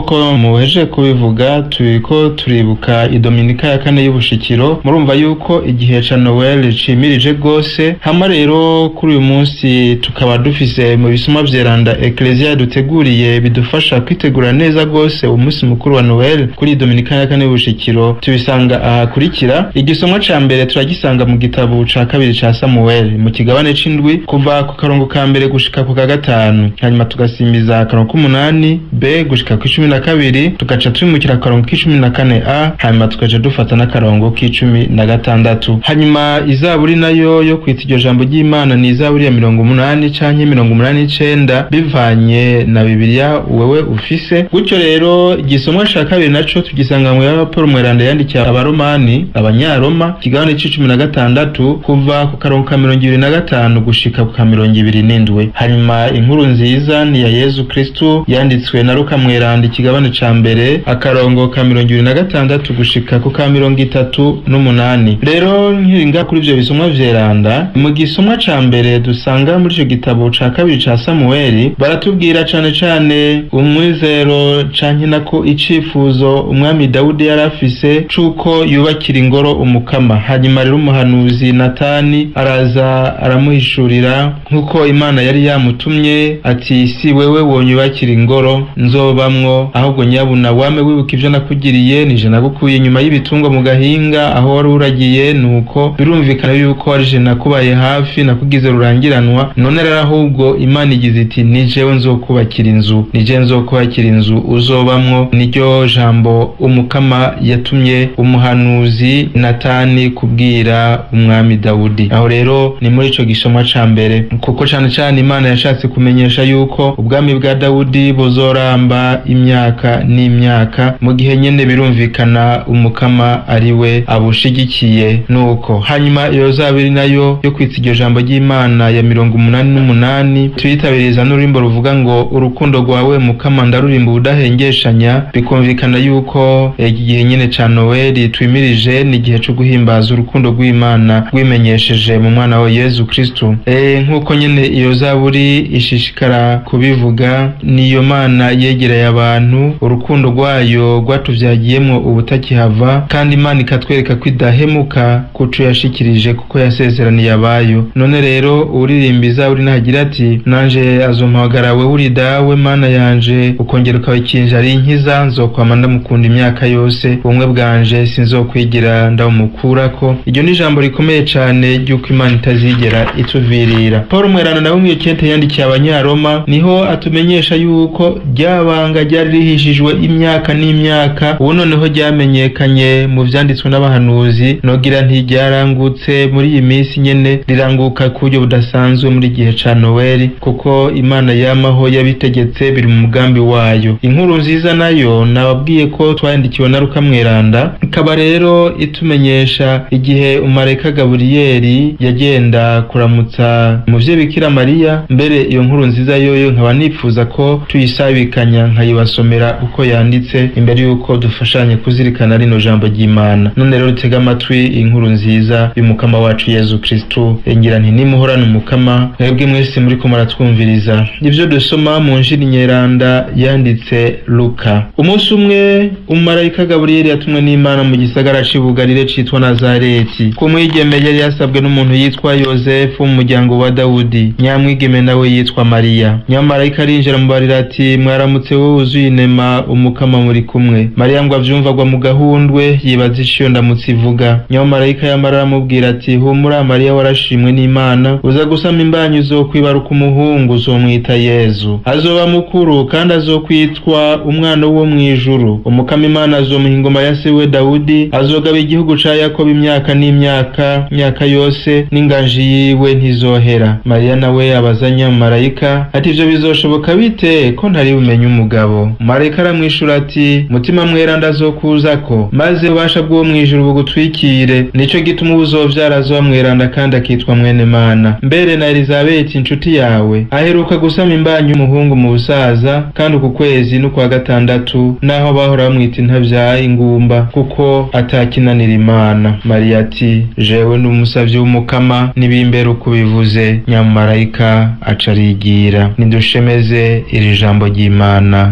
nk'uko muheje kubivuga turiko turibuka idominika ya kane y'ubushikiro murumva yuko igihe ca noel cimirije rwose hama rero kuri uyu munsi tukaba dufise mu bisomwa vyeranda ekleziya yaduteguriye bidufasha kwitegura neza rwose umunsi mukuru wa noel kuri iyi dominika ya kane y'ubushikiro tubisanga ahakurikira igisomwa ca mbere turagisanga mu gitabo ca kabiri ca samuel mu kigabane c'indwi kuva ku karongo ka mbere gushika ku ka gatanu hanyuma tugasimbiza akarongo k'umunani b gushika ku icumi na kabiri tugaca twimukira akarongo k'icumi na kane a hanyuma tugaca dufata n'akarongo k'icumi na gatandatu hanyuma izaburi nayo yo kwita iryo jambo ry'imana ni izaburi ya mirongo umunani canke mirongo umunani n'icenda bivanye na bibiliya wewe ufise gutyo rero igisomwa ca kabiri naco tugisanga mu ya paul mweranda yandikiye abaromani abanyaroma ikigabane c'icumi na gatandatu kuva ku karongo ka mirongo ibiri na gatanu gushika ku ka mirongo ibiri n'indwi hanyuma inkuru nziza ni ya yezu kristu yanditswe na luka mweranda ikigabane ca mbere akarongo ka mirongo ibiri na gatandatu gushika ku ka mirongo itatu n'umunani rero nkiringa kuri ivyo bisomwa vyeranda mu gisomwa ca mbere dusanga muri ico gitabo ca kabiri ca samuweli baratubwira cane cane umwizero canke nako icifuzo umwami dawudi yari afise c'uko yubakira ingoro umukama hanyuma rero umuhanuzi natani araza aramuhishurira nk'uko imana yari yamutumye ati si wewe wonyubakira ingoro nzobamwo ahubwo nyabuna wame wibuka ivyo nakugiriye nije nagukuye inyuma y'ibitungwa mu gahinga aho wari uragiye nuko birumvikana yuko warije nakubaye hafi nakugize rurangiranwa none rero ahubwo imana igize iti ni jewe nzokubakira inzu ni je nzokubakira inzu uzobamwo niryo jambo umukama yatumye umuhanuzi natani kubwira umwami dawudi aho rero ni muri ico gisomwa ca mbere kuko cane cane imana yashatse kumenyesha yuko ubwami bwa dawudi buzoramba imyaka n'imyaka mu gihe nyene birumvikana umukama ari we abushigikiye nuko hanyuma iyo zabiri nayo yo kwitsa iryo jambo ry'imana ya mirongo umunani n'umunani tuyitabiriza n'ururimbo ruvuga ngo urukundo rwawe mukama ndarurimba ubudahengeshanya bikumvikana yuko iki gihe nyene ca noweli twimirije ni igihe co guhimbaza urukundo rw'imana rwimenyesheje mu mwana wa yezu kristu e, nk'uko nyene iyo zaburi ishishikara kubivuga niyo mana yegereye abantu urukundo rwayo rwatuvyagiyemwo ubutakihava kandi imana ikatwereka ko idahemuka kuco yashikirije kuko yasezeraniye abayo none rero uririmba izaburi nahagira ati nanje azompamagara wewe uri dawe mana yanje ukongera ukabikinja ari inkiza nzokwama ndamukunda imyaka yose ubumwe bwanje sinzokwigira ndabumukurako iryo ni ijambo rikomeye cane ry'uko imana itazigera ituvirira paul mwerano nawe mw'iyo kente yandikiye abanyaroma niho atumenyesha yuko ryabanga ryari rihishijwe imyaka n'imyaka ubu noneho ryamenyekanye mu vyanditswe n'abahanuzi nogira ntiryarangutse muri iyi minsi nyene riranguka ku buryo budasanzwe muri gihe ca noweli kuko imana yamaho yabitegetse biri mu mugambi wayo inkuru nziza nayo nababwiye ko twayandikiwe na ruka mweranda ikaba rero itumenyesha igihe umarayika gaburiyeli yagenda kuramutsa umuvyeyi bikira mariya mbere iyo nkuru nziza yoyo nkaba nifuza ko tuyisabikanya nkayibasomera uko yanditse imbere yuko dufashanye kuzirikana rino jambo ry'imana none rero tega amatwi inkuru nziza y'umukama wacu yezu kristu ngira nti nimuhorane umukama mwebwe mwese muriko muratwumviriza ivyo dusoma mu njiri nyeranda yanditse luka umunsi umwe umumarayika gaburiyeli yatumwe n'imana mu gisagara c'ibugarire citwa nazareti ku mwigeme yari yasabwe n'umuntu yitwa yozefu mu muryango wa dawudi nyamwigeme nawe yitwa mariya nyamarayika arinjira mubarira ati mwaramutse wowe wuzuye inema umukama muri kumwe mariya ngo avyumva agwa mu gahundwe yibaza ico iyo ndamutse ivuga nyamarayika yamara aramubwira ati humura mariya warashimwe n'imana uza gusama imbanyi uzokwibaruka umuhungu uzomwita yezu azoba mukuru kandi azokwitwa umwana wo mw'ijuru umukama imana azomuha ingoma ya se we dawudi azogaba igihugu ca yakobo imyaka n'imyaka myaka yose n'inganji yiwe ntizohera mariya nawe abaza nyamarayika ati ivyo bizoshoboka bite ko ntari bumenye umugabo marayika aramwishura ati mutima mweranda azokuzako maze ububasha bw'uwo mw'ijuru bugutwikire nico gituma ubuzovyara azoba mweranda kandi akitwa mwene mana mbere na elizabeti inshuti yawe aheruka gusama imbanyi y'umuhungu mu busaza kandi uku kwezi n'ukwa gatandatu naho bahora bamwita intabyaye ingumba kuko atakinanira imana mariya ati jewe ni umusavyi w'umukama nibimbere uko bivuze nyamarayika aca arigira nidushemeze iri jambo ry'imana dushima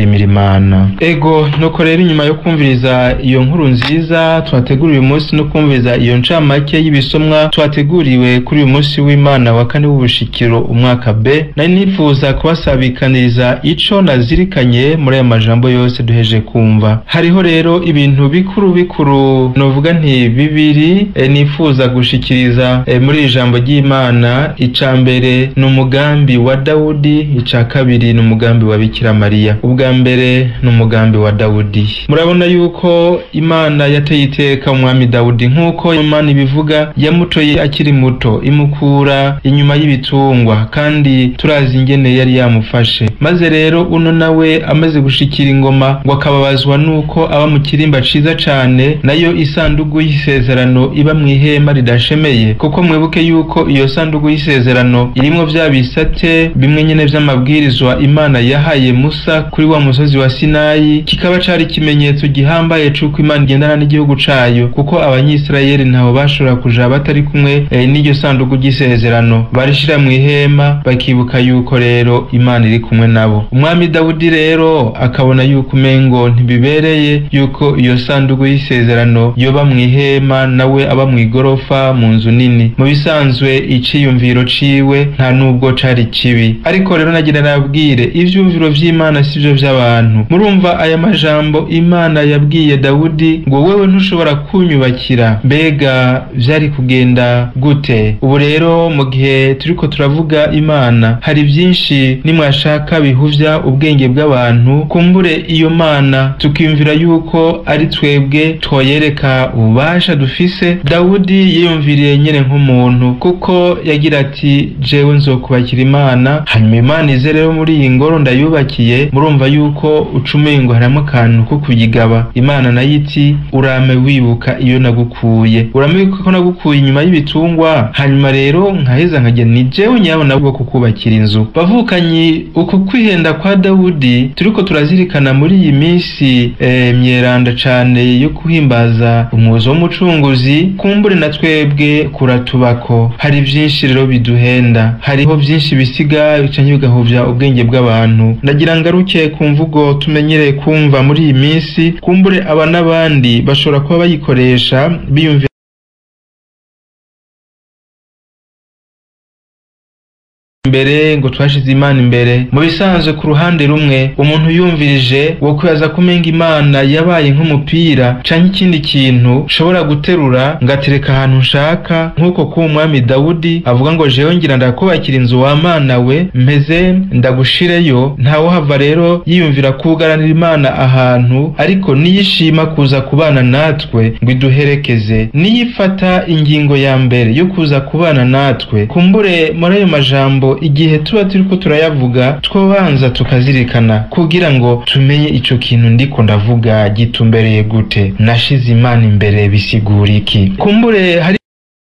turashimira imana ego nuko rero inyuma yo kumviriza iyo nkuru nziza twateguriwe uyu munsi no kumviriza iyo ncamake y'ibisomwa twateguriwe kuri uyu munsi w'imana wa kane w'ubushikiro umwaka b nari nifuza kubasabikaniriza ico nazirikanye muri aya majambo yose duheje kumva hariho rero ibintu bikuru bikuru novuga nti bibiri e, nifuza gushikiriza e, muri iri jambo ry'imana ica mbere ni umugambi wa dawudi ica kabiri ni umugambi wa bikira mariya ubwa mbere ni umugambi wa dawudi murabona yuko imana yateye iteka umwami dawudi nk'uko imana ibivuga yamutoye akiri muto imukura inyuma y'ibitungwa kandi turazi ingene yari yamufashe maze rero uno nawe amaze gushikira ingoma ngo akababazwa nuko aba mu kirimba ciza cane nayo isandugu y'isezerano iba mu ihema ridashemeye kuko mwibuke yuko iyo sandugu y'isezerano irimwo vya bisate bimwe nyene vy'amabwirizwa imana yahaye musa kuri wa musozi wa sinayi kikaba cari ikimenyetso gihambaye c'uko imana igendana n'igihugu cayo kuko abanyisirayeli ntaho bashobora kuja batari kumwe e, n'iryo sandugu ry'isezerano barishira mu ihema bakibuka yuko rero imana iri kumwe nabo umwami dawudi rero akabona yuko umengo ntibibereye yuko iyo sandugu y'isezerano yoba mu ihema nawe aba mu igorofa mu nzu nini mu bisanzwe iciyumviro ciwe nta nubwo cari kibi ariko rero nagira nabwire ivyumviro vy'imana sivyo vy'abantu murumva aya majambo imana yabwiye dawudi ngo wewe ntushobora kunyubakira mbega vyari kugenda gute ubu rero mu gihe turiko turavuga imana hari vyinshi nimwashaka bihuvya ubwenge bw'abantu kumbure iyo mana tukiyumvira yuko ari twebwe twoyereka ububasha dufise dawudi yiyumviriye nyene nk'umuntu kuko yagira ati jewe nzokubakira imana hanyuma imana ize rero muri iyi ngoro ndayubakiye murumva yuko ucumengo harimo akantu ko kuyigaba imana nayo iti urame wibuka iyo nagukuye urame wibuka ko nagukuye inyuma y'ibitungwa hanyuma rero nkaheza nkagira ni jewe nyabo nabwo kukubakira inzu bavukanyi uku kwihenda kwa dawudi turiko turazirikana muri iyi minsi e, myeranda cane yo kuhimbaza umuzo w'umucunguzi kumbure na twebwe kuratubako hari vyinshi rero biduhenda hariho vyinshi bisiga canke bigahuvya ubwenge bw'abantu ndagira ngaruke ku mvugo tumenyereye kumva muri iyi minsi kumbure aba n'abandi bashobora kuba bayikoresha biyumvira imbere ngo twashize imana imbere mu bisanzwe ku ruhande rumwe umuntu yumvirije wo kwibaza kumenga imana yabaye nk'umupira canke ikindi kintu ushobora guterura ngatereka ahantu nshaka nk'uko kuba umwami dawudi avuga ngo jewe ngira ndakubakira inzu wa mana we mpeze ndagushireyo ntawohava rero yiyumvira kugaranira imana ahantu ariko niyishima kuza kubana natwe ngo iduherekeze niyifata ingingo ya mbere yo kuza kubana natwe kumbure muri ayo majambo igihe tuba turiko turayavuga twobanza tukazirikana kugira ngo tumenye ico kintu ndiko ndavuga gitumbereye gute nashize imana imbere bisigura iki kumbure hari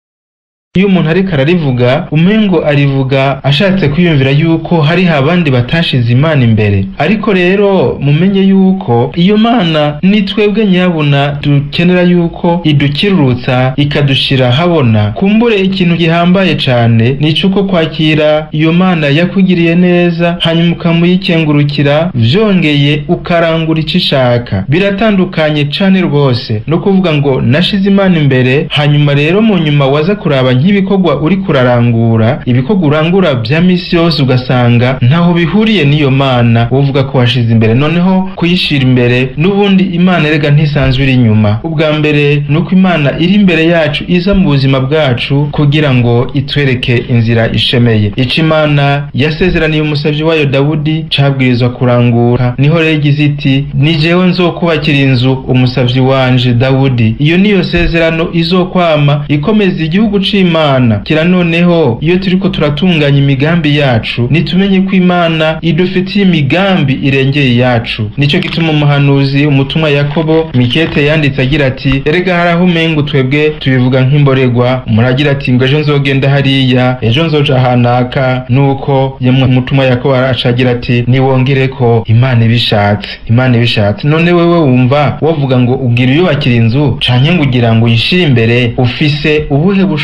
iyo umuntu ariko ararivuga umengo arivuga ashatse kwiyumvira yuko hariho abandi batashize imana imbere ariko rero mumenye yuko iyo mana ni twebwe nyabuna dukenera yuko idukirurutsa ikadushira habona kumbure ikintu gihambaye cane ni cuko kwakira iyo mana yakugiriye neza hanyuma ukamuyikengurukira vyongeye ukarangura ico ishaka biratandukanye cane rwose no kuvuga ngo nashize imana imbere hanyuma rero mu nyuma waza kuraba nk'ibikorwa uri kurarangura ibikorwa urangura vya misi yose ugasanga ntaho bihuriye n'iyo mana uvuga ko washize imbere noneho kuyishira imbere n'ubundi imana erega ntisanzwe iri inyuma ubwa mbere ni uko imana iri imbere yacu iza mu buzima bwacu kugira ngo itwereke inzira ishemeye ico imana yasezeraniye umusavyi wayo dawudi cabwirizwa kurangura niho rero igize iti ni jewe nzokubakira inzu umusavyi wanje dawudi iyo niyo sezerano izokwama ikomeza igihugu c'imana kira noneho iyo turiko turatunganya imigambi yacu nitumenye ko imana idufitiye imigambi irengeye yacu nico gituma umuhanuzi umutumwa yakobo mikete yanditse agira ati erega hari aho umengo twebwe tubivuga nk'imboregwa muragira ati ngo ejo nzogenda hariya ejo nzoja hanaka nuko yamwe umutumwa yakobo acagira ati niwongereko imana ibishatse imana ibishatse none wewe wumva wovuga ngo ugira uyubakira inzu canke ngo ugira ngo uyishire imbere ufise ubuhe bushobozi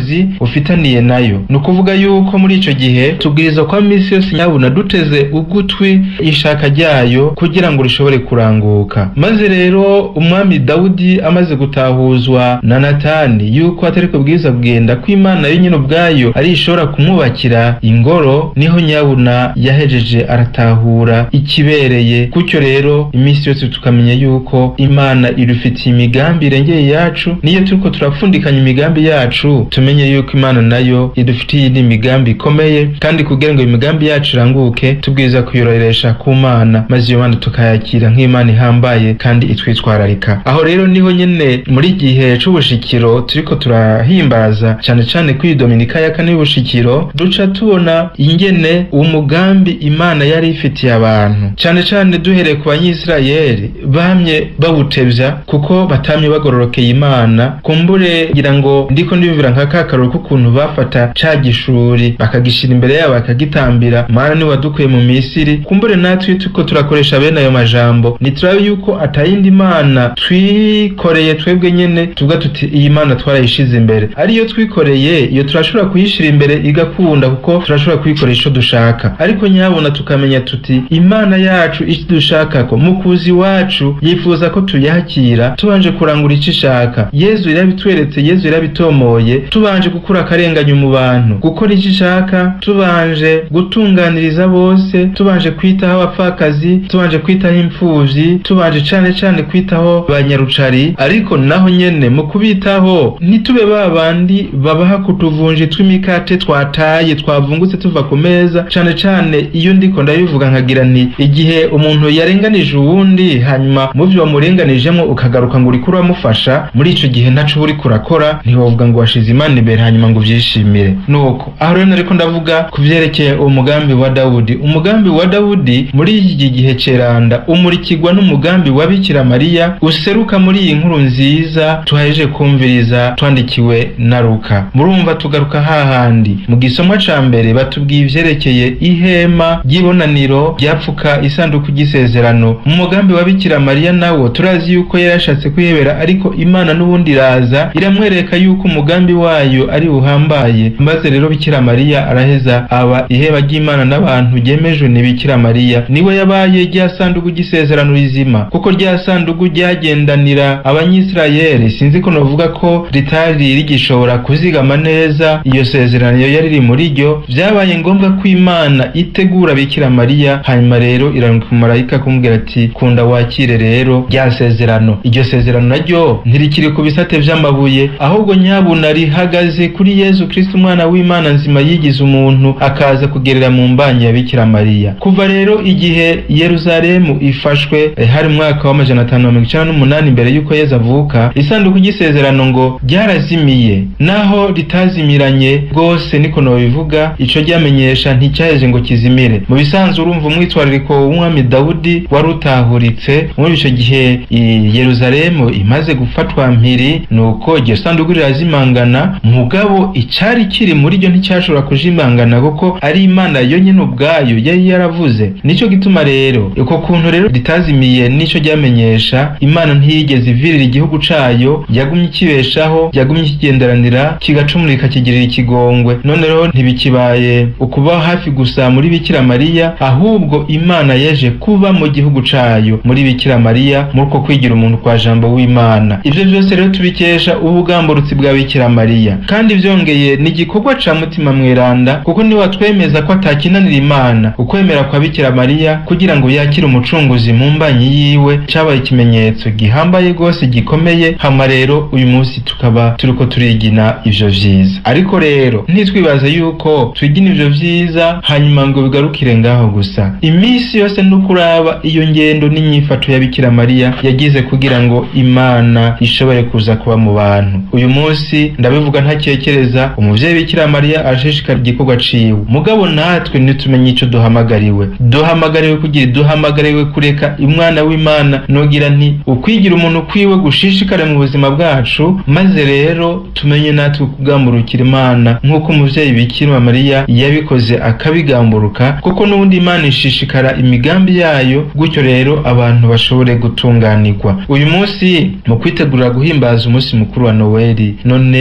ubushobozi ufitaniye nayo ni ukuvuga yuko muri ico gihe tubwirizwa kwa misi yose nyabuna duteze ugutwi ishaka ryayo kugira ngo rishobore kuranguka maze rero umwami dawudi amaze gutahuzwa na natani yuko atari kubwiza kugenda ko imana yo nyine ubwayo ari ishobora kumwubakira ingoro niho nyabuna yahejeje aratahura ikibereye gutyo rero iminsi yose tukamenya yuko imana irufitiye imigambi irengeye yacu niyo turiko turapfundikanya imigambi yacu tumenye yuko imana nayo idufitiye indi migambi ikomeye kandi kugira ngo imigambi yacu iranguke tubwiza kuyororesha ku mana maze iyo mana tukayakira nk'imana ihambaye kandi itwitwararika aho rero niho nyene muri gihe c'ubushikiro turiko turahimbaza cane cane kuri dominika ya kane y'ubushikiro duca tubona ingene umugambi imana yari ifitiye abantu cane cane duhereye ku banyisirayeli bamye bawutevya kuko batamye bagororokeye imana kumbure ngira ngo ndiko ndibivira nka kakaroro k'ukuntu bafata ca gishuri bakagishira imbere yabo bakagitambira mana ni wadukuye mu misiri kumbure natwe tuko turakoresha bene ayo majambo niturabe yuko atayindi mana twikoreye twebwe nyene tuvuga tuti iyi mana twarayishize imbere ariyo twikoreye iyo turashobora kuyishira imbere igakunda kuko turashobora kuyikoresha ico dushaka ariko nyabona tukamenya tuti imana yacu icyo dushakako mukuzi wacu yifuza ko tuyakira tubanje kurangura ico ishaka yezu yarabitweretse yezu yarabitomoye tubanje gukura akarenganya mu bantu gukora ico ishaka tubanje gutunganiriza bose tubanje kwitaho abapfakazi tubanje kwitaho impfuvyi tubanje cane cane kwitaho banyarucari ariko naho nyene mu kubitaho ntitube ba bandi babaha kutuvunji tw'imikate twataye twavungutse tuva ku meza cane cane iyo ndiko ndabivuga nkagira nti igihe umuntu yarenganije uwundi hanyuma mu vyo wamurenganijemwo ukagaruka ngo uriko uramufasha muri ico gihe ntaco uba uriko urakora ntiwovuga ngo washize imana imbere hanyuma ngo uvyishimire nuko aho rero nariko ndavuga ku vyerekeye umugambi wa dawudi umugambi wa dawudi muri iki gihe ceranda umurikirwa n'umugambi wa bikira mariya useruka muri iyi nkuru nziza tuhajeje kumviriza twandikiwe na luka murumva tugaruka hahandi mu gisomwa ca mbere batubwiye ivyerekeye ihema ry'ibonaniro ryapfuka isanduku ry'isezerano mu mugambi wa bikira mariya nawo turazi yuko yarashatse kwihebera ariko imana n'ubundi iraza iramwereka yuko umugambi wayo ari uhambaye maze rero bikira mariya araheza aba iheba ry'imana n'abantu ryemejwe ni bikira mariya niwe yabaye rya sanduku ry'isezerano rizima kuko rya sanduku ryagendanira abanyisirayeli sinzi ko novuga ko ritari rigishobora kuzigama neza iyo sezerano yari riri muri ryo vyabaye ngombwa ko imana itegura bikira mariya hanyuma rero iranuka umumarayika kumubwira ati kunda wakire rero rya sezerano iryo sezerano naryo ntirikiri ku bisate vy'amabuye ahubwo nyabuna rihagaze kuri yezu kristo umwana w'imana nzima yigize umuntu akaza kugerera mu mbanyi ya bikira mariya kuva rero igihe yeruzalemu ifashwe eh, hari mwaka w'amajana atanu na mirongo icenda n'umunani imbere y'uko yezu avuka isanduku ry'isezerano ngo ryarazimiye naho ritazimiranye rwose niko nobivuga ico ryamenyesha nticyaheje ngo kizimire mu bisanzwe urumva umwitwarariko w'umwami dawudi wari utahuritse muri ico gihe i yeruzalemu imaze gufatwa mpiri nuko iryo sanduku rirazimangana mugabo icari kiri muri ryo nticyashobora kujimangana kuko ari imana yo nyene ubwayo yari yaravuze nico gituma rero uko kuntu rero ritazimiye nico ryamenyesha imana ntiyigeze ivirira igihugu cayo yagumye ikibeshaho yagumye ikigenderanira kigacumurika kigirira ikigongwe none rero ntibikibaye ukuba hafi gusa muri bikira mariya ahubwo imana yeje kuba mu gihugu cayo muri bikira mariya muri uko kwigira umuntu kwa jambo w'imana ivyo vyose rero tubikesha ubugamburutsi bwa bikira mariya kandi vyongeye ni igikorwa ca mutima mweranda kuko niwe watwemeza ko atakinanira imana ukwemera kwa bikira mariya kugira ngo yakire umucunguzi mu mbanyi yiwe cabaye ikimenyetso gihambaye rwose gikomeye hama rero uyu munsi tukaba turiko turigina ivyo vyiza ariko rero ntitwibaze yuko twigina ivyo vyiza hanyuma ngo bigarukire ngaho gusa iminsi yose nukuraba iyo ngendo n'inyifato ya bikira mariya yagize kugira ngo imana ishobore kuza kuba mu bantu uyu munsi ndabivuga ntakekereza umuvyeyi bikira mariya arashishikara igikorwa ciwe mugabo natwe ntitumenye ico duhamagariwe duhamagariwe kugira duhamagariwe kureka umwana w'imana nogira nti ukwigira umuntu kwiwe gushishikare mu buzima bwacu maze rero tumenye natwe kugamburukira imana nk'uko umuvyeyi bikira mariya yabikoze akabigamburuka kuko n'ubundi imana ishishikara imigambi yayo gutyo rero abantu bashobore gutunganirwa uyu munsi mu kwitegurira guhimbaza umunsi mukuru wa noweli none mwibaza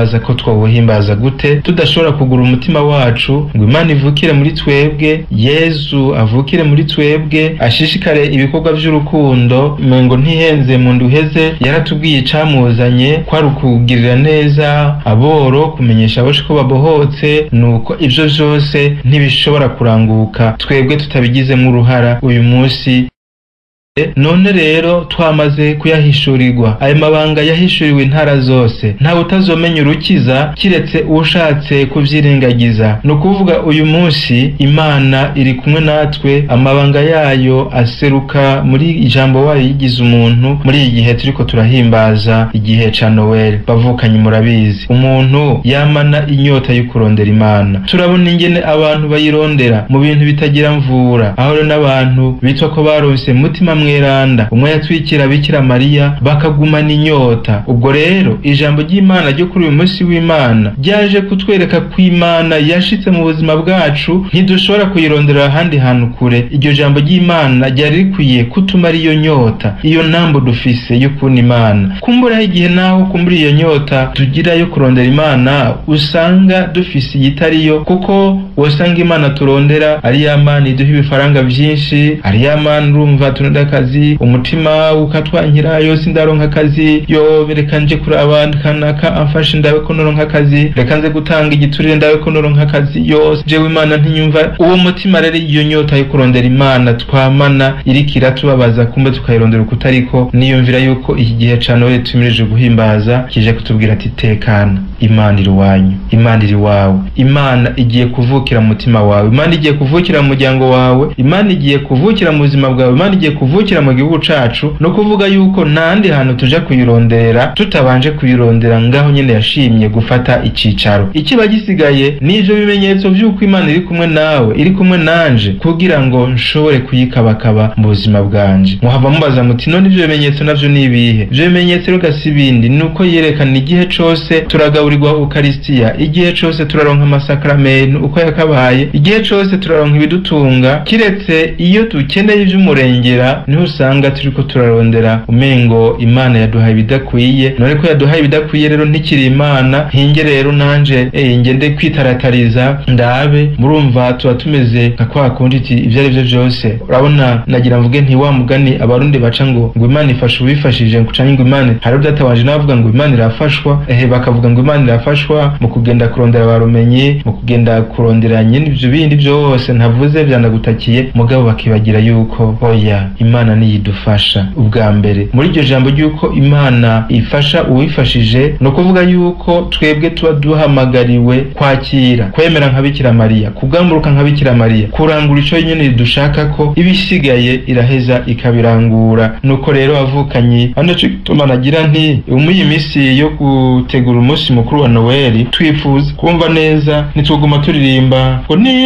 turibaza ko twawuhimbaza gute tudashobora kugura umutima wacu ngo imana ivukire muri twebwe yezu avukire muri twebwe ashishikare ibikorwa by'urukundo ngo ntihenze mu nduheze yaratubwiye icamuzanye kwari ukugirira neza aboro kumenyesha aboshe ko babohotse nuko ibyo byose ntibishobora kuranguka twebwe tutabigizemo uruhara uyu munsi none rero twamaze kuyahishurirwa ayo mabanga yahishuriwe intara zose ntawe utazomenya urukiza kiretse ushatse kubyirengagiza ni ukuvuga uyu munsi imana iri kumwe natwe amabanga yayo aseruka muri ijambo wayo yigize umuntu muri iyi gihe turiko turahimbaza igihe ca noweli bavukanye murabizi umuntu yamana inyota yo kurondera imana turabona ingene abantu bayirondera mu bintu bitagira mvura aho rero n'abantu bitwa ko baronse mutima mweranda umwe yatwikira bikira mariya bakagumana inyota ubwo rero ijambo ry'imana ryo kuri uyu munsi w'imana ryaje kutwereka ko imana yashitse mu buzima bwacu ntidushobora kuyirondera ahandi hantu kure iryo jambo ry'imana ryari rikwiye kutumara iyo nyota iyo ntambo dufise yo kubona imana kumburaho igihe naho kumbura iyo nyota tugira yo kurondera imana usanga dufise iyitariyo kuko wasanga imana turondera ari ya mana iduha ibifaranga byinshi ari ya mana urumva tunoda akazi umutima ukatwankira yose ndaronka akazi yo reka nje kuraba kanaka amfashe ndabe ko noronka akazi reka nze gutanga igiturire ndabe ko noronka akazi yose jewe imana ntinyumva uwo mutima rero iyo nyota yo kurondera imana twamana iriko iratubabaza kumbe tukayirondera ukutariko niyumvira yuko iki gihe ca nowe tumirije guhimbaza kije kutubwira ati tekana imana iri wanyu imana iri wawe imana igiye kuvukira mu mutima wawe imana igiye kuvukira mu muryango wawe imana igiye kuvukira mu buzima bwawe imana igiye kuvukira mu gihugu cacu no kuvuga yuko ntandi hantu tuja kuyirondera tutabanje kuyirondera ngaho nyene yashimye gufata icicaro ikiba gisigaye n'ivyo bimenyetso vy'uko imana iri kumwe nawe iri kumwe nanje kugira ngo nshobore kuyikabakaba mu buzima bwanje muhava mubaza muti none ivyo bimenyetso navyo ni ibihe ivyo bimenyetso rero gasi ibindi ni uko yerekana igihe cose turagaburirwa ukaristiya igihe cose turaronka amasakramentu uko yakabaye igihe cose turaronka ibidutunga kiretse iyo dukeneye ivy'umurengera niho usanga turiko turarondera umengo imana yaduhaye ibidakwiye none ko yaduhaye ibidakwiye rero ntikiri imana hinge rero nanje eh, ngende kwitaratariza ndabe murumva tuba tumeze nka kwa kundi iti ivyo ari vyo vyose urabona nagira mvuge nti wa mugani abarundi baca ngo ngo imana ifasha uwifashije canke ngo imana hari data wanje navuga ngo imana irafashwa ehe bakavuga ngo imana irafashwa mu kugenda kurondera barumenyi mu kugenda kurondera nyine ivyo bindi vyose ntavuze vyanagutakiye mugabo bakibagira yuko oya imana niyidufasha ubwa mbere muri iryo jambo ry'uko imana ifasha uwifashije ni ukuvuga yuko twebwe tuba duhamagariwe kwakira kwemera nka bikira mariya kugamburuka nka bikira mariya kurangura ico nyene dushaka ko ibisigaye iraheza ikabirangura nuko rero avukanyi ano co gituma nagira nti muri iyi misi yo gutegura umunsi mukuru wa noweli twifuza kumva neza nituguma turirimba ngo ni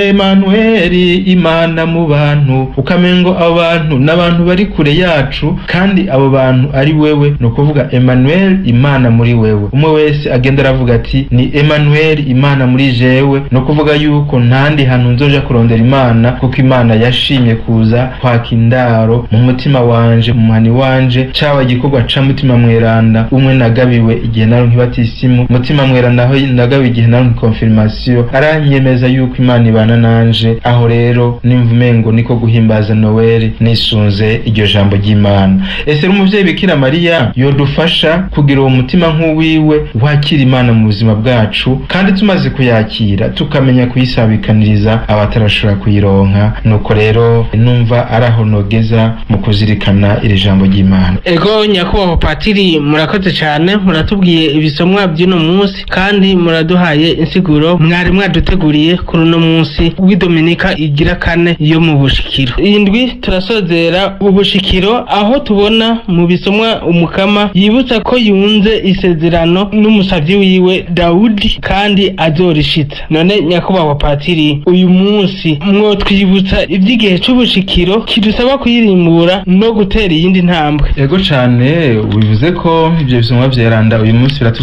emanueli imana mu bantu ukamengo abo bantu n'abantu bari kure yacu kandi abo bantu ari wewe ni ukuvuga Emmanuel imana muri wewe umwe wese agenda aravuga ati ni Emmanuel imana muri jewe ni ukuvuga yuko ntandi hantu nzoja kurondera imana kuko imana yashimye kuza kwaka indaro mu mutima wanje mu muhani wanje caba igikorwa ca mutima mweranda umwe nagabiwe igihe naronka ibatisimu mutima mweranda aho nagabiwe igihe naronka confirmation aranyemeza yuko imana ibana nanje aho rero nimva umengo niko guhimbaza noweli nisunze iryo jambo ry'imana ese umuvyeyi bikira mariya yodufasha kugira uwo mutima nk'uwiwe wakira imana mu buzima bwacu kandi tumaze kuyakira tukamenya kuyisabikaniriza abatarashobora kuyironka nuko rero numva ari aho nogeza mu kuzirikana iri jambo ry'imana ego nyakubahwa patiri murakoze cyane muratubwiye ibisomwa by'uno munsi kandi muraduhaye insiguro mwari mwaduteguriye kuri uno munsi w'idominika igira kane yo mu bushikiro iyi ndwi turasozera ubushikiro aho tubona mu bisomwa umukama yibutsa ko yunze isezerano n'umusavyi wiwe dawudi kandi azorishitsa none nyakubahwa patiri uyu munsi mwotwibutsa ivy'igihe c'ubushikiro kidusaba kuyirimbura no gutera iyindi ntambwe ego cane bivuze ko ivyo bisomwa vyeranda uyu munsi biratubwira ingene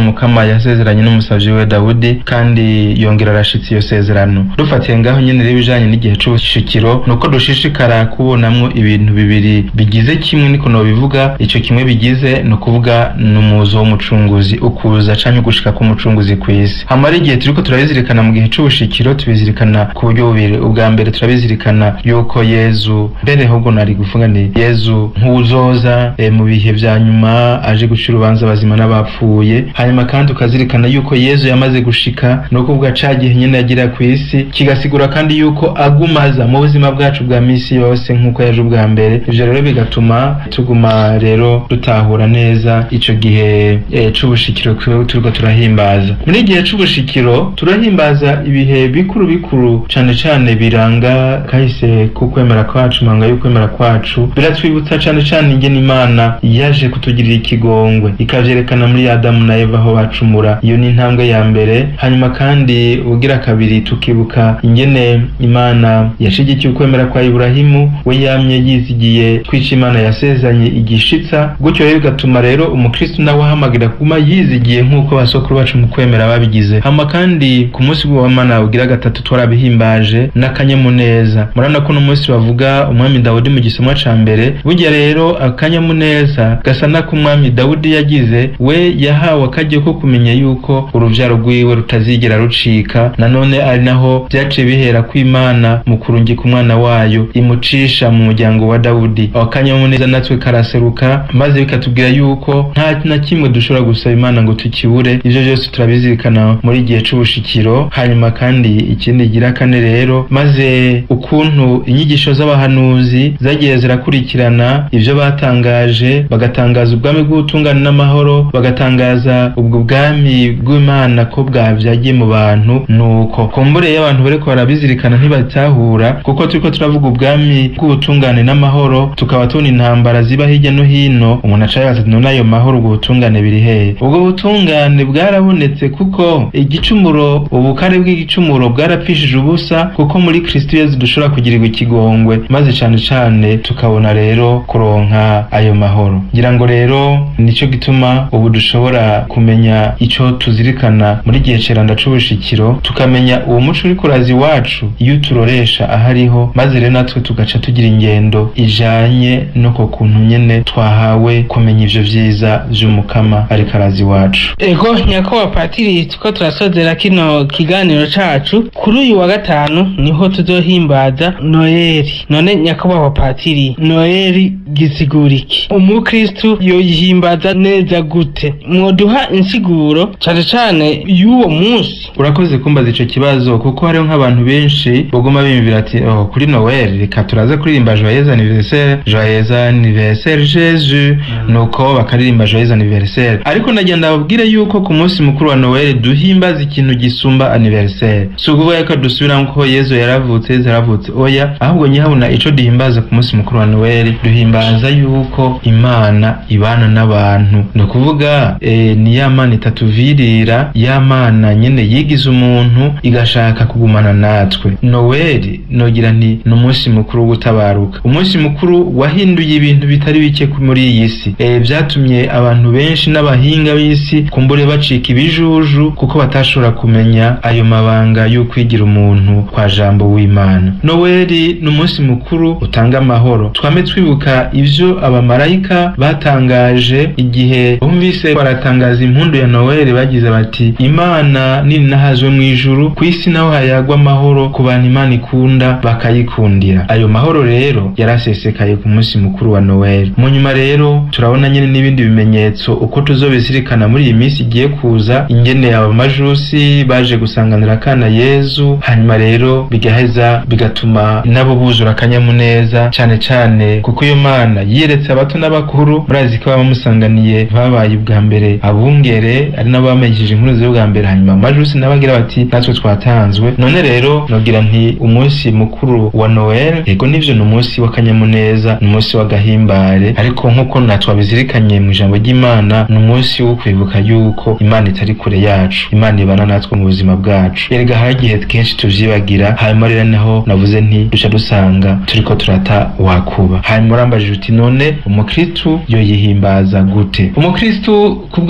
mukama yasezeranye n'umusavyi we dawudi kandi yongera arashitsa iyo sezerano dufatiye ngaho nyene rero ibijanye n'igihe c'ubushikiro nuko dushishikara kubonamwo ibintu bibiri bigize kimwe niko nobivuga ico kimwe bigize ni ukuvuga n'umuzo w'umucunguzi ukuza canke ugushika k'umucunguzi kw'isi hamara igihe turiko turabizirikana mu gihe c'ubushikiro tubizirikana ku buryo bubiri ubwa mbere turabizirikana yuko yezu mbere ahubwo nari guvuga ni yezu nk'uwuzoza e, mu bihe vya nyuma aje guca urubanza abazima n'abapfuye hanyuma kandi ukazirikana yuko yezu yamaze gushika ni ukuvuga ca gihe nyene yagira kw'isi kigasigura kandi yuko agumaza mu buzima bwacu bwa misi yose nk'uko yaje ubwa mbere ivyo rero bigatuma tuguma rero dutahura neza ico gihe e, c'ubushikiro turiko turahimbaza muri igihe c'ubushikiro turahimbaza ibihe bikuru bikuru cane cane biranga kahise kukwemera kwacu manga y'ukwemera kwacu biratwibutsa cane cane ingene imana yaje kutugirira ikigongwe ikavyerekana muri adamu na eva aho bacumura iyo ni intambwe ya mbere hanyuma kandi ugira kabiri tukibuka ingene imana yashigikiye ukwemera kwa iburahimu we yamye yizigiye twica imana yasezanye igishitsa gutyo rero bigatuma rero umukristu nawe ahamagira kuguma yizigiye nk'uko basokuru bacu mu kwemera babigize hama kandi ku munsi w'imana ugira gatatu twarabihimbaje n'akanyamuneza murabona ko uno munsi bavuga umwami dawudi mu gisomwa ca mbere burya rero akanyamuneza gasa nako umwami dawudi yagize we yahawe akaryo ko kumenya yuko uruvyaro rwiwe rutazigera rucika nanone ari naho vyaciye bihera ko imana mu kurungika umwana wayo imucisha mu muryango wa dawudi aho akanyamuneza natwe karaseruka maze bikatubwira yuko nta na kimwe dushobora gusaba imana ngo tukibure ivyo vyose turabizirikana muri igihe c'ubushikiro hanyuma kandi ikindi gira kane rero maze ukuntu inyigisho z'abahanuzi zagiye zirakurikirana ivyo batangaje bagatangaza ubwami bw'ubutungane n'amahoro bagatangaza ubwo bwami bw'imana ko bwavyagiye mu bantu nuko kumbure iyo abantu bariko barabizirikana ntibatahura kuko turiko turavuga ubwami bw'ubutungane n'amahoro tukaba tubona intambara ziba hirya no hino umuntu aca yibaza ati none ayo mahoro ubwo butungane biri hehe ubwo butungane bwarabonetse kuko igicumuro ubukare bw'igicumuro bwarapfishije ubusa kuko muri kristo yezu dushobora kugirirwa ikigongwe maze cane cane tukabona rero kuronka ayo mahoro ngira ngo rero nico gituma ubu dushobora kumenya ico tuzirikana muri gihe ceranda c'ubushikiro tukamenya uwo muco uri kurazi iwacu iyo turoresha ahariho maze rero natwe tugaca tugira ingendo ijanye no ku kuntu nyene twahawe kumenya ivyo vyiza vy'umukama ariko arazi iwacu ego nyakubahwa patiri tuko turasozera kino kiganiro cacu kuri uyu wa gatanu niho tuzohimbaza noeli none nyakubahwa patiri noeli gisigura iki umukristu yoyihimbaza neza gute mwoduha insiguro cane cane y'uwo munsi urakoze kumbaza ico kibazo kuko hariho nk'abantu benshi baguma biyumvira ati oh, kuri noel reka turaze kuririmba joyeux anniversaire joyeux anniversaire jesus nuko bakaririmba joyeux anniversaire ariko ndagenda babwire yuko ku munsi mukuru wa noel duhimbaza ikintu gisumba anniversaire si ukuvuga ko dusubiramo ko yezu yaravutse yezu yaravutse oya ahubwo nyihabona ico duhimbaza ku munsi mukuru wa noel duhimbaza yuko imana ibana n'abantu ni ukuvuga e, ni ya mana itatuvirira ya mana nyene yigize umuntu igashaka kugumana natwe noweli nogira nti ni umunsi mukuru wo gutabaruka umunsi mukuru wahinduye ibintu bitari bike muri iyi si e, vyatumye abantu benshi n'abahinga b'isi kumbure bacika ibijuju kuko batashobora kumenya ayo mabanga y'ukwigira umuntu kwa jambo w'imana noweli ni umunsi mukuru utanga amahoro twame twibuka ivyo abamarayika batangaje igihe bumvise baratangaza impundu ya noweli bagize bati imana nini nahazwe mu ijuru ku isi naho hayagwa amahoro ku bantu imana ikunda bakayikundira ayo mahoro rero yarasesekaye ku munsi mukuru wa noweli mu nyuma rero turabona nyine n'ibindi bimenyetso uko tuzobizirikana muri iyi minsi igiye kuza ingene abamajusi baje gusanganira akana yezu hanyuma rero bigaheza bigatuma nabo buzura akanyamuneza cane cane kuko iyo mana yiyeretse abato n'abakuru murazi ko abamusanganiye babaye ubwa mbere abungere ari nabo bamenyesheje inkuru z'ubwa mbere hanyuma amajusi nabagira bati natwe twatanzwe none rero nogira nti umunsi mukuru wa noel yego nivyo ni umunsi w'akanyamuneza ni umunsi w'agahimbare ariko nk'uko natwabizirikanye mu ijambo ry'imana ni umunsi wo kwibuka yuko imana itari kure yacu imana ibana natwe mu buzima bwacu erega hari igihe kenshi tuvyibagira hanyuma rero naho navuze nti duca dusanga turiko turata wakuba hanyuma urambajije uti none umukristu yoyihimbaza gute umukristu ku bwanje kuyi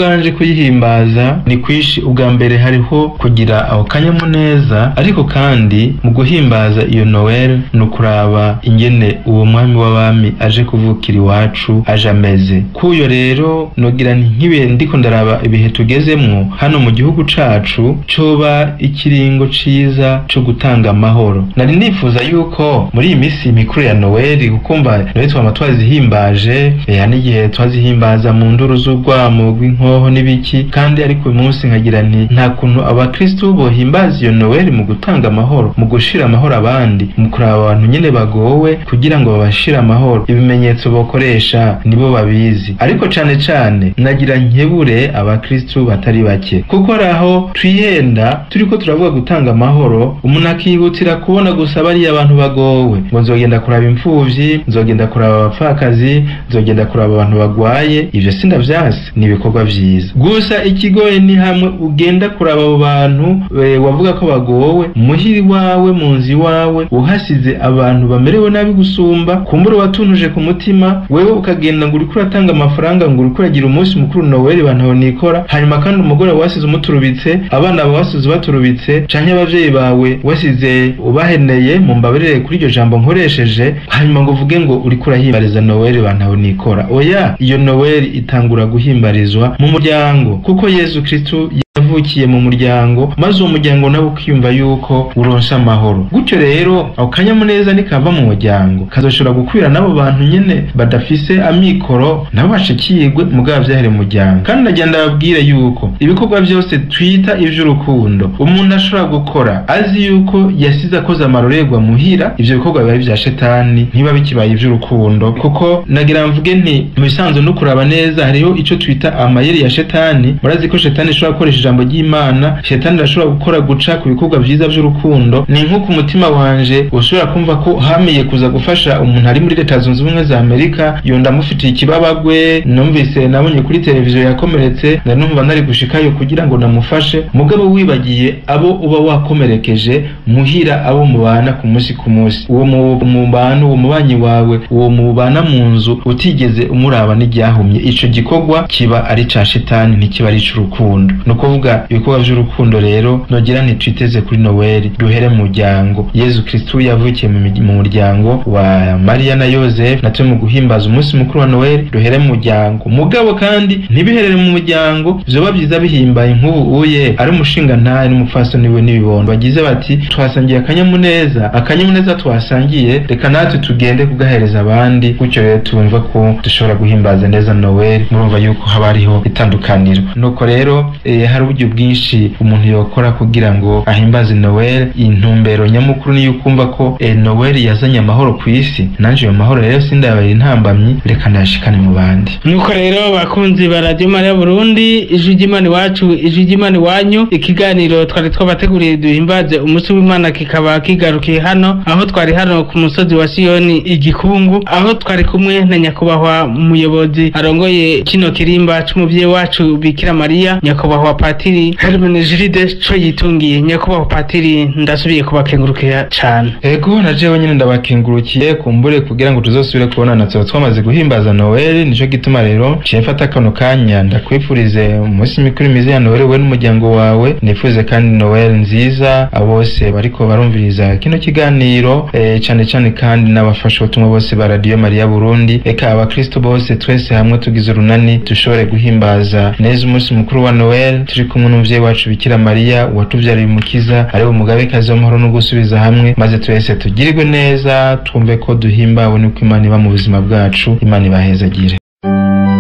kuyihimbaza ni kwishi ubwa mbere hariho kugira aho kanyamuneza ariko kandi mu guhimbaza iyo noel ni ukuraba ingene uwo mwami w'abami aje kuvukira iwacu aje ameze kuyo rero nogira nti nk'ibihe ndiko ndaraba ibihe tugezemwo hano mu gihugu cacu coba ikiringo ciza co gutanga amahoro nari nifuza yuko muri iyi minsi mikuru ya noel kukumva noel twama twazihimbaje eh, n'igihe twazihimbaza mu nduru z'urwamo rw'inkoho n'ibiki kandi ariko uyu munsi nkagira nti nta kuntu abakristu bohimbaza iyo noel mu gutanga amahoro mu gushira amahoro abandi mu kuraba abantu nyene bagowe kugira ngo babashire amahoro ibimenyetso bokoresha nibo babizi ariko cane cane nagira nkebure abakristu batari bake kuko araho twihenda turiko turavuga gutanga amahoro umuntu akihutira kubona gusa bariya abantu bagowe ngo nzogenda kuraba impfuvyi nzogenda kuraba abapfakazi nzogenda kuraba abantu bagwaye ivyo sindavyasi ni ibikorwa vyiza gusa ikigoye ni hamwe ugenda kuraba abo bantu e, wavuga ko bagowe muhiri wawe mu nzu iwawe uhasize abantu bamerewe nabi gusumba kumbura watunuje ku mutima wewe ukagenda ngo uriko uratanga amafaranga ngo uriko uragira umunsi mukuru noweli bantaho nikora hanyuma kandi umugore wasize umuturubitse abana bawe wasize ubaturubitse canke abavyeyi bawe wasize ubaheneye mu mbabarire kuri iryo jambo nkoresheje hanyuma ngo uvuge ngo uriko urahimbariza noweli bantaho nikora oya iyo noweli itangura guhimbarizwa mu muryango kuko yezu kristu yavukiye mu muryango maze uwo muryango nawe ukiyumva yuko uronsa amahoro gutyo rero ako kanyamuneza nikava mu muryango kazoshobora gukwira n'abo bantu nyene badafise amikoro nabo bashikirwe mugabo vyahere mu muryango kandi nagenda babwire yuko ibikorwa vyose twita ivy'urukundo umuntu ashobora gukora azi yuko yasize akoze amarorerwa muhira ivyo bikorwa biba ari vya shetani ntiba bikibaye ivy'urukundo kuko nagira mvuge nti mu bisanzwe no kuraba neza hariho ico twita amayeri ya shetani murazi ko shetani ishobora gukoresha ijambo ry'imana shetani irashobora gukora guca ku bikorwa vyiza vy'urukundo ni nko ku mutima wanje ushobora kumva ko hamiye kuza gufasha umuntu ari muri leta zunze ubumwe za amerika yo ndamufitiye ikibabagwe numvise nabonye kuri televiziyo yakomeretse nari numva nari gushikayo kugira ngo namufashe mugabo wibagiye abo uba wakomerekeje muhira abo mubana ku munsi ku munsi uwo mu- mubana uwo mubanyi wawe uwo mubana mu nzu utigeze umuraba n'iryahumye ico gikorwa kiba ari ca shetani ntikiba ari ic'urukundo ni ukuvuga ibikorwa vy'urukundo rero nogira ntitwiteze kuri noweli duhere mu muryango yezu kristu yavukiye mu mi- mu muryango wa mariya na yosefu natwe mu guhimbaza umunsi mukuru wa noweli duhere mu muryango mugabo kandi ntibiherere mu muryango vyoba vyiza bihimbaye nk'ubu uye ari umushinga ntahe n'umupfasoni we n'ibibondo bagize bati twasangiye akanyamuneza akanyamuneza twasangiye reka natwe tugende kugahereza abandi gutyo rero tumva ko dushobora guhimbaza neza noweli murumva yuko haba hariho itandukaniro nuko rero eh, hari uburyo bwinshi umuntu yokora kugira ngo ahimbaze noweli intumbero nyamukuru niyo ukumva ko eh, noweli yazanye amahoro ku isi nanje ayo mahoro rero sindabaye intambamyi reka ndayashikane mu bandi nuko rero bakunzi ba radiyo mariya burundi ijwi ry'imana iwacu ijwi ry'imana iwanyu ikiganiro twari twabateguriye duhimbaze umunsi w'imana kikaba kigarukiye hano aho twari hano ku musozi wa siyoni igikungu aho twari kumwe na nyakubahwa umuyobozi arongoye kino kirimba c'umuvyeyi wacu bikira mariya nyakubahwa patiri hermenegilide co yitungiye nyakubahwa patiri ndasubiye kubakengurukira cane ego na jewe nyine ndabakengurukiye kumbure kugira ngo tuzosubire kubonana tuba twamaze guhimbaza noweli nico gituma rero ciye mfata kano kanya ndakwifurize umunsi mikuru myiza ya noweli we n'umuryango wawe nifuze kandi noweli nziza abo bose bariko barumviriza kino kiganiro eh, cane cane kandi n'abafasha ubutumwa bose ba radiyo mariya burundi eka abakristo bose twese hamwe tugize urunani dushobore guhimbaza neza umunsi mukuru wa noweli turi kumwe n'umuvyeyi wacu bikira mariya watuvyariye umukiza ari umugabekazi w'amahoro no gusubiza hamwe maze twese tugirirwe neza twumve ko duhimbawe n'uko imana iba mu buzima bwacu imana ibahezagire